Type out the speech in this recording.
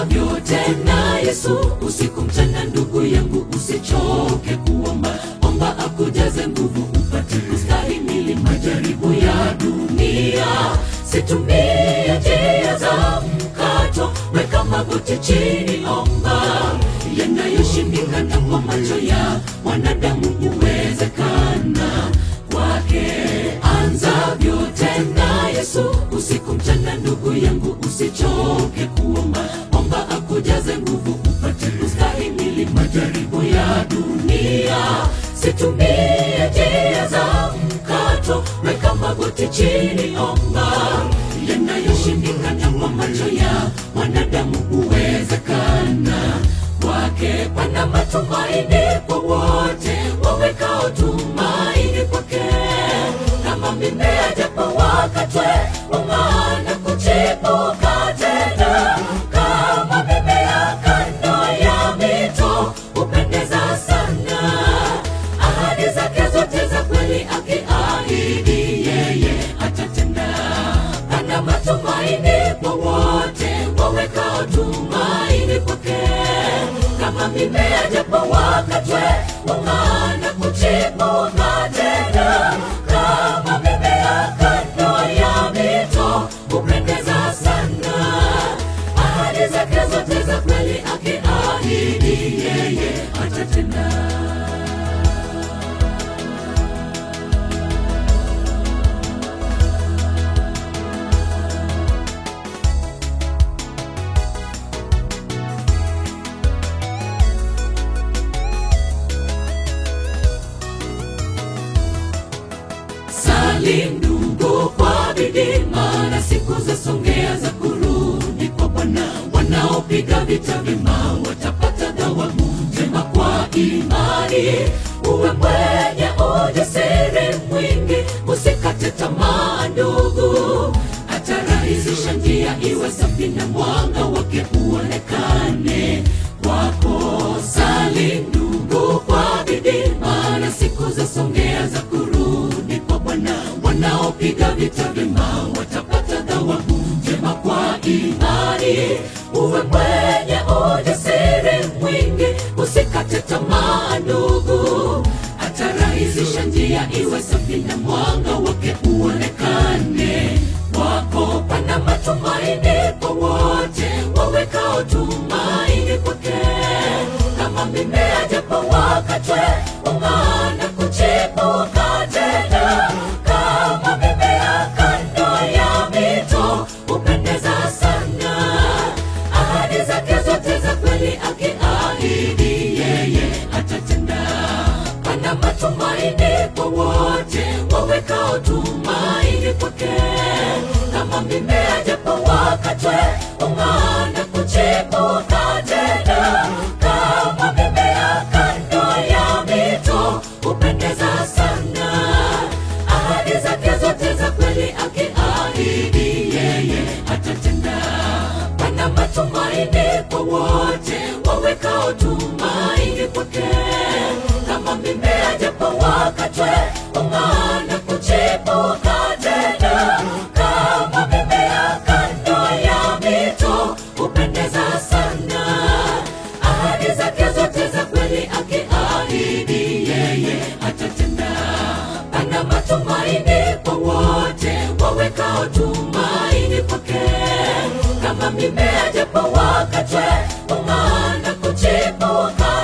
anzavyo tena Yesu usiku mchana, ndugu yangu, usichoke kuomba, omba akujaze nguvu upate kustahimili majaribu ya dunia. Situmie njia za mkato, weka magoti chini, omba yanayoshindikana kwa macho ya wanadamu huwezekana kwake. Anzavyo tena Yesu usiku mchana, ndugu yangu, usichoke kuomba, omba akujaze nguvu upate kustahimili majaribu ya dunia. Situmie njia za mkato, weka magoti chini, omba yanayoshindikana kwa macho ya wanadamu huwezekana kwake. Pana matumaini kwa wote wawekao tumaini kwake, kama mimea japo wakatwe ung'aa na kuchipuka tena, kama mimea kando ya mito hupendeza sana. Ahadi zake zote za kweli, akiahidi yeye atatenda. Pana matumaini kwa wote wawekao tumaini kwake, kama mimea japo wakatwe ung'aa na kuchipuka tena, kama mimea kando ya mito hupendeza sana. Ahadi zake zote za kweli, akiahidi yeye atatenda. Sali ndugu kwa bidii, maana siku zasongea za kurudi kwa Bwana. Wanaopiga vita vyema watapata thawabu njema kwa imani. Uwe mwenye ujasiri mwingi, usikate tamaa ndugu, atarahisisha njia iwe safi na mwanga wake uonekane kwako. Sali ndugu kwa bidii, maana siku zasongea za kurudi kwa Bwana. Wanaopiga vita vyema watapata thawabu njema kwa imani. Uwe mwenye ujasiri mwingi, usikate tamaa ndugu, atarahisisha njia iwe safi na mwanga wake uonekane kwako. Pana matumaini kwa wote wawekao tumaini kwake, kama mimea japo wakatwe ung'aa na kuchipuka tena, kama mimea kando ya mito hupendeza sana. Ahadi zake zote za kweli, akiahidi yeye atatenda. Pana matumaini kwa wote wawekao tumaini kwake, kama mimea japo wakatwe ung'aa na kuchipuka tena, kama mimea kando ya mito hupendeza sana. Ahadi zake zote za kweli, akiahidi yeye atatenda. Pana matumaini kwa wote wawekao tumaini kwake, kama mimea japo wakatwe ung'aa na kuchipuka tena, kama mimea kando ya mito hupendeza sana. Ahadi zake zote za kweli, akiahidi yeye atatenda. Pana matumaini kwa wote wawekao tumaini kwake, kama mimea japo wakatwe ung'aa na kuchipuka